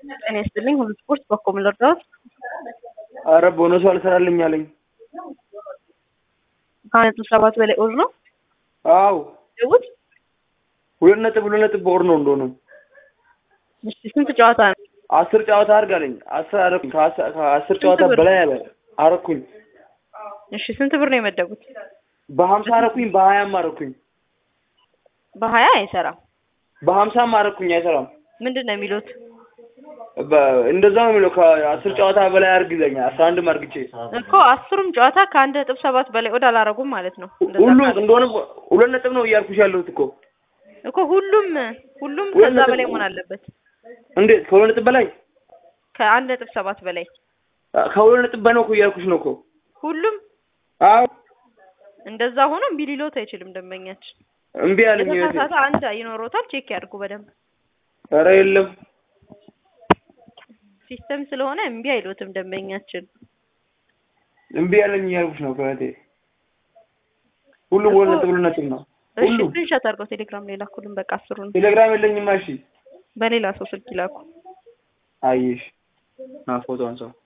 ጤና ይስጥልኝ። ሁሉ ስፖርት በኮም ልርዳዎት? አረ ቦነሱ አልሰራልኝ አለኝ። ከአንድ ነጥብ ሰባት በላይ ኦር ነው አው ደውት። ሁለት ነጥብ ሁለት ነጥብ በወር ነው እንደሆነ እሺ ስንት ጨዋታ ነው? አስር ጨዋታ አድርግ አለኝ። አስር አረኩኝ። ከአስር ከአስር ጨዋታ ብር? በላይ አለ አረኩኝ። እሺ ስንት ብር ነው የመደቡት? በሀምሳ አረኩኝ። በሀያም አረኩኝ። በሀያ አይሰራም። በሀምሳም አረኩኝ። አይሰራም። ምንድን ነው የሚሉት? በ- እንደዛ ነው የሚለው። ከአስር ጨዋታ በላይ አድርግ ይለኛል። አስራ አንድም አርግቼ እኮ አስሩም ጨዋታ ከአንድ ነጥብ ሰባት በላይ ወደ አላረጉም ማለት ነው። እንደዛ ሁሉም ካለ- እንደሆነ ሁለት ነጥብ ነው እያልኩሽ ያለሁት እኮ። እኮ ሁሉም ሁሉም ሁለት ከዛ ነጥብ- በላይ መሆን አለበት። እንዴት ከሁለት ነጥብ በላይ ከአንድ ነጥብ ሰባት በላይ ከሁለት ነጥብ በላይ ነው እኮ እያልኩሽ ነው እኮ። ሁሉም አዎ እንደዛ ሆኖ እምቢ ሊሎት አይችልም ደንበኛችን። እምቢ አለኝ። እህቴ። የተሳሳተ አንድ ይኖሮታል። ቼክ ያድርጉ በደንብ ኧረ የለም ሲስተም ስለሆነ እምቢ አይሎትም ደንበኛችን። እምቢ አለኝ እያልኩሽ ነው ከእህቴ። ሁሉ ሁለት ነጥብ ሁለት ነጥብ ነው እሺ ሁሉ። ስክሪንሾት አድርገው ቴሌግራም ላይ ላኩልን። በቃ አስሩን ቴሌግራም የለኝማ። እሺ በሌላ ሰው ስልክ ይላኩ። አየሽ ና ፎቶ አንሳው።